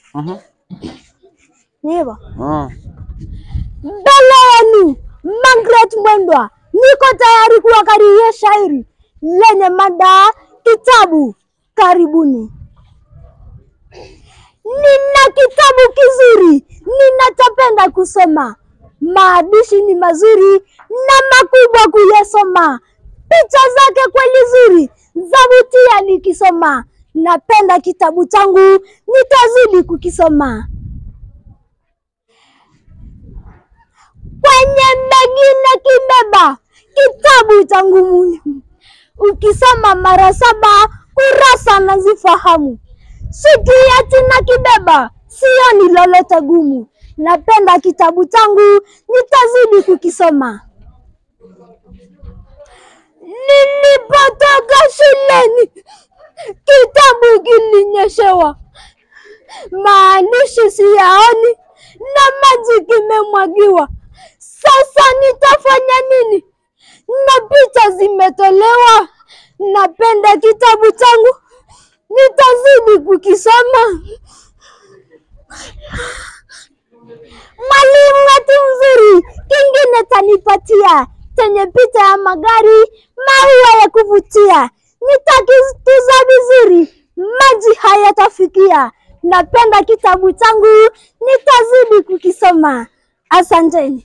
Mhm. Ni hivyo. Ah. Mbele yenu Margaret Mwendwa, niko tayari kuwakariria shairi lenye mada kitabu. Karibuni. Nina kitabu kizuri ninachopenda kusoma, maandishi ni mazuri na makubwa kuyasoma, picha zake kweli zuri zavutia nikisoma. Napenda kitabu changu, nitazidi kukisoma. kwenye begi na kibeba kitabu changu muhimu, ukisoma mara saba kurasa nazifahamu. Sikiati na kibeba, sioni lolote gumu. Napenda kitabu changu, nitazidi kukisoma. Nilipotoka shuleni, kitabu kilinyeshewa, maandishi siyaoni na maji kimemwagiwa. Sasa nitafanya nini? Na picha zimetolewa. Napenda kitabu changu, nitazidi kukisoma. Mwalimu wetu mzuri, kingine tanipatia chenye picha ya magari, maua ya kuvutia. Nitakituza vizuri, maji hayatafikia. Napenda kitabu changu, nitazidi kukisoma. Asanteni.